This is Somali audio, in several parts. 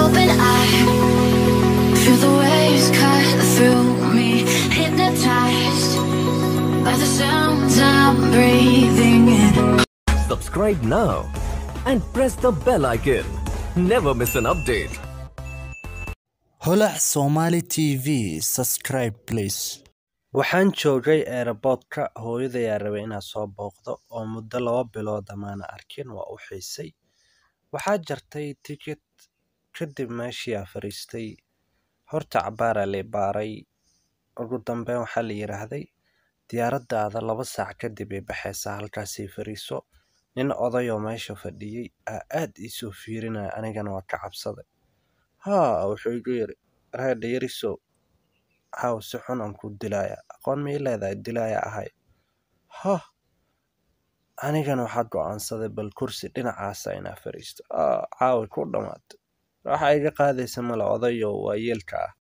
open, I feel the waves cut through me, hypnotized by the sounds I'm breathing in. Subscribe now and press the bell icon. Never miss an update. holac somali tv subscribe please waxaan joogay eeraboodka hooyadayaa rabay inaan soo booqdo oo muddo laba bilood amaana arkin waa u xiisay waxaa jartay tikid kadib meeshiiaa fariistay horta cabaaraa lay baaray ugu dambeyn waxaa la yidhaahday diyaaraddaada laba saac kadib ay baxaysaa halkaasii fariiso nin odayoo meesha fadhiyey aa aad iisoo fiirinaya anigana waa ka cabsaday haa wuxuu igu yidhi reedha yarisow haw si xun aan ku dilaaya aqoon mii leedahay dilaaya ahay hah anigana waxaa go'aansaday bal kursi dhinacaasa inaa fadhiisto aa caawi ku dhammaatay waxa iga qaadaysa male odayo waa yeelka ah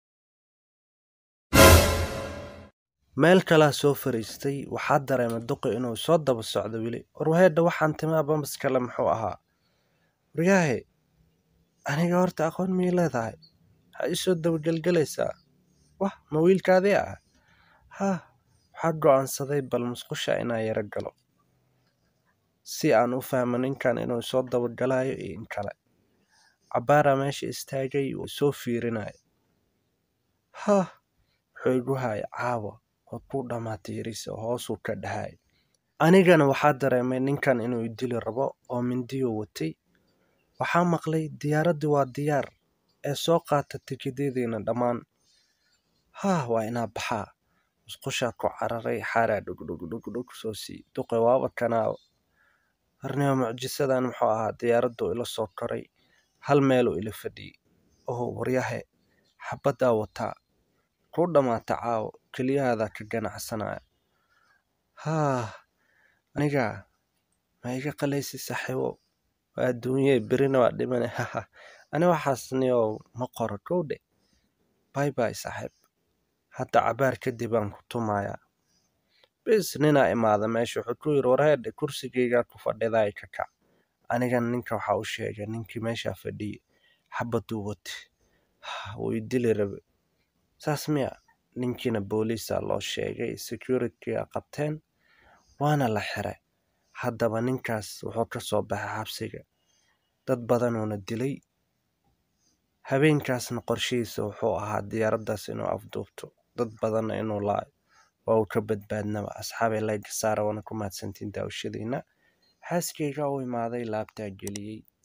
meel kalaa soo fariistay waxaa dareemay duqi inuu soo daba socdo weli warwaheedha waxaan timaa bambas kale muxuu ahaa waryaahe aniga horta aqoon mii leedahay waxaa isoo dabagelgelaysaa wah ma wiilkaadii ah haa waxaa go'aansaday bal musqusha inaa yaro galo si aan u fahmo ninkan inuu soo dabagalayo iyo in kale cabbaaraa meesha istaagay uu soo fiirinaya hah wuxuu igu haya caawa oo ku dhammaatay yariso hoosuu ka dhahay anigana waxaa dareemay ninkan inuu idili rabo oo mindiyuu watay waxaa maqlay diyaaraddii waa diyaar ee soo qaata tikidyadiina dhammaan haa waa inaa baxaa musqushaa ku cararay xaaraa dhugdhugdhugdhug soo sii duqe waaba kanaa harnimo mucjisadan muxuu ahaa diyaaraddu ila soo koray hal meeluu ila fadhiyey oo waryahe xabaddaa wataa ku dhammaata caawo keliyahaadaa ka ganacsanaya haa aniga ma iga qalaysi saaxiibo waa adduunyee berina waa dhimane haha ani waxaasniyow ma qoro kowdhe bay bay saaxiib hadda cabaar kadib aan ku tumayaa bis ninaa imaada meesha wuxuu ku yidhi warheedhe kursigaygaa ku fadhidaay ka kac anigana ninka waxaa u sheegay ninkii meeshaa fadhiyey xabaduu wati wuu i dili rabe saas miya ninkiina booliisaa loo sheegay securityga qabteen waana la xiray haddaba ninkaas wuxuu ka soo baxay xabsiga dad badanuuna dilay habeenkaasna qorshihiisa wuxuu ahaa diyaaraddaas inuu afduubto dad badanna inuu laayo waa uu ka badbaadnaba asxaabay layga saara waana ku mahadsantiin daawashadiina xaaskayga u imaaday laabtaa geliyey